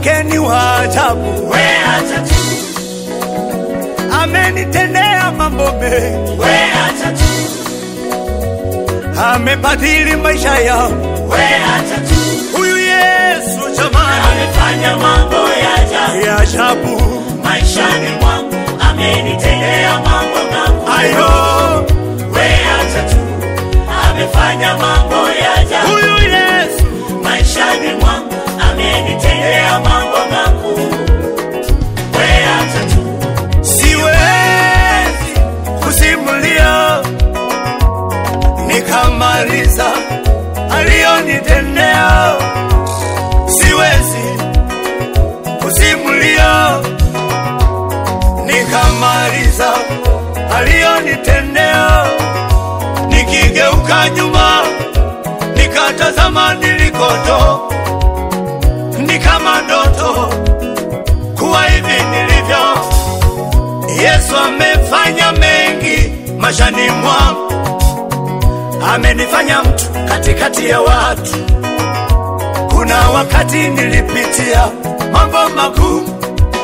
wake ni wa ajabu, we acha tu, amenitendea mambo mengi, we acha tu, amebadili maisha yangu. we acha tu, Huyu Yesu jamani, amefanya mambo ya ajabu ya ajabu maishani mwangu, amenitendea mambo makuu. ayo. We acha tu, amefanya mambo ya ajabu Huyu Yesu maishani mwangu, amenitendea mambo makuu. We acha tu, siwezi kusimulia nikamaliza aliyonitendea, siwezi kusimulia nikamaliza aliyonitendea, nikigeuka nyuma nikatazama nilikoto, ni kama ndoto kuwa hivi nilivyo. Yesu amefanya mengi maishani mwangu, amenifanya mtu katikati ya watu. Kuna wakati nilipitia mambo magumu,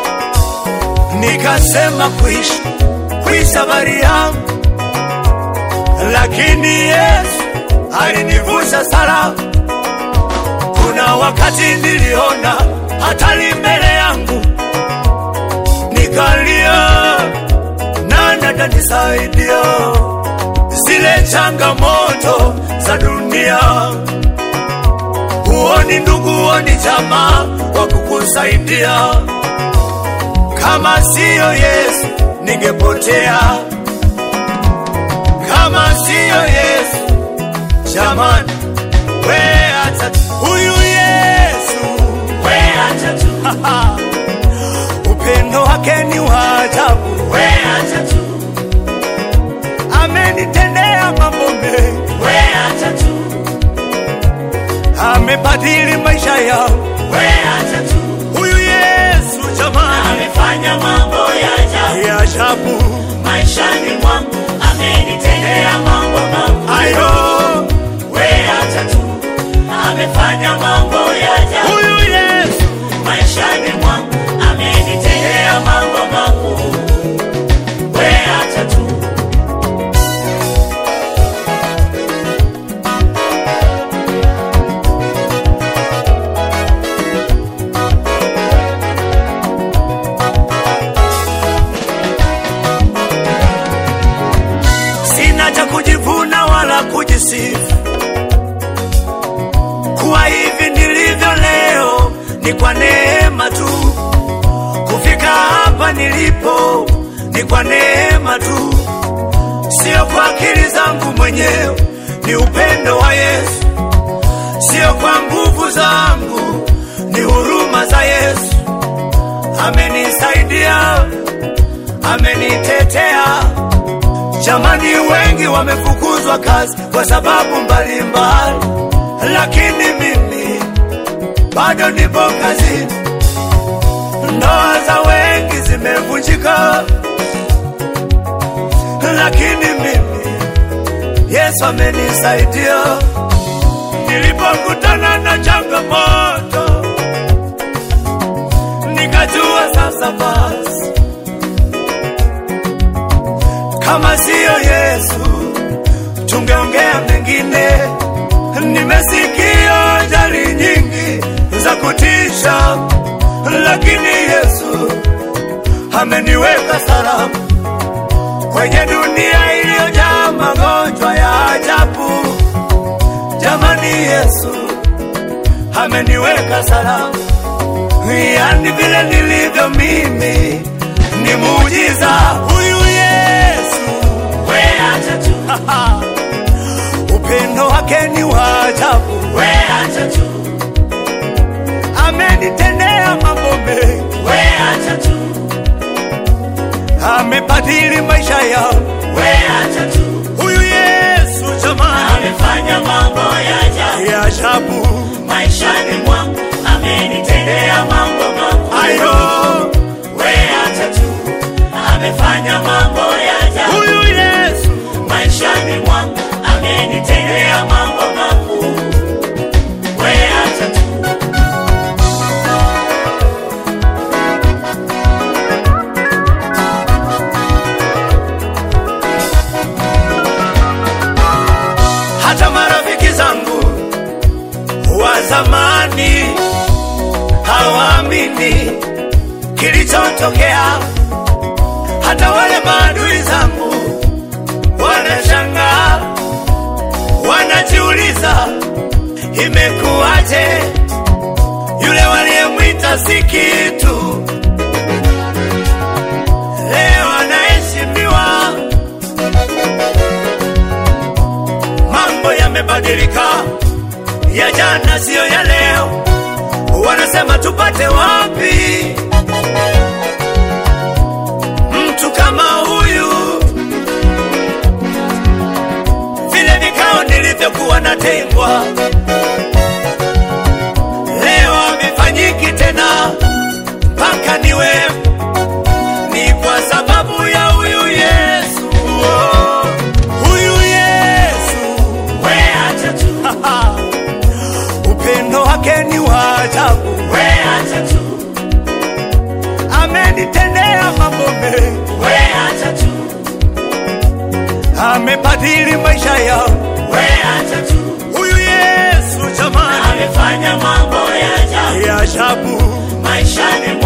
nikasema kuishi kuishi habari yangu, lakini Yesu alinivusha salama. Kuna wakati niliona hatari mbele yangu nikalia, nani atanisaidia? Zile changamoto za dunia, huoni ndugu, huoni jamaa wa kukusaidia. Kama siyo Yesu ningepotea, kama siyo Yesu jamani, we acha tu. huyu Yesu we acha tu, upendo wake ni wa ajabu, we acha tu, amenitendea mambo mengi, we acha tu, amebadili maisha yangu. we acha tu, Huyu Yesu jamani, amefanya mambo ya ajabu ya ajabu maishani mwangu, amenitendea mambo makuu. ayo. We acha tu, amefanya mambo ya ajabu Huyu Yesu maishani mwangu, amenitendea mambo makuu. We acha tu, sina cha kujivuna wala kujisifu, kuwa hivi nilivyo leo ni kwa neema tu. Kufika hapa nilipo ni kwa neema tu, sio kwa akili zangu mwenyewe, ni upendo wa Yesu, sio kwa nguvu zangu, ni huruma za Yesu. Amenisaidia, amenitetea. Jamani, wengi wamefukuzwa kazi kwa sababu mbalimbali, lakini mimi bado nipo kazini. Ndoa za wengi zimevunjika, lakini mimi Yesu amenisaidia. Nilipokutana na changamoto, nikajua sasa basi kama siyo Yesu tungeongea mengine. Nimesikia ajali nyingi za kutisha, lakini Yesu ameniweka salama kwenye dunia iliyojaa magonjwa ya ajabu. Jamani, Yesu ameniweka salama, yani vile nilivyo mimi ni muujiza. Huyu Yesu we acha tu, upendo wake ni wa ajabu, we acha tu, amenitendea mambo mengi, we acha tu, amebadili maisha yangu. we acha tu, Huyu Yesu jamani, amefanya mambo ya ajabu ya ajabu maishani mwangu, amenitendea mambo makuu. ayo. We acha tu, amefanya mambo ya ajabu Huyu Yesu maishani mwangu, amenitendea mambo makuu. We acha tu, kitu, leo anaheshimiwa. Mambo yamebadilika, ya jana siyo ya leo. Wanasema tupate wapi mtu kama huyu? Vile vikao nilivyokuwa natengwa, leo havifanyiki tena mpaka niwe ni kwa sababu ya huyu Yesu. Oh, huyu Yesu we acha tu, upendo wake ni wa ajabu, we acha tu, amenitendea mambo mengi, we acha tu, amebadili maisha yangu. we acha tu, Huyu Yesu jamani, amefanya mambo ya ajabu ya ajabu, maishani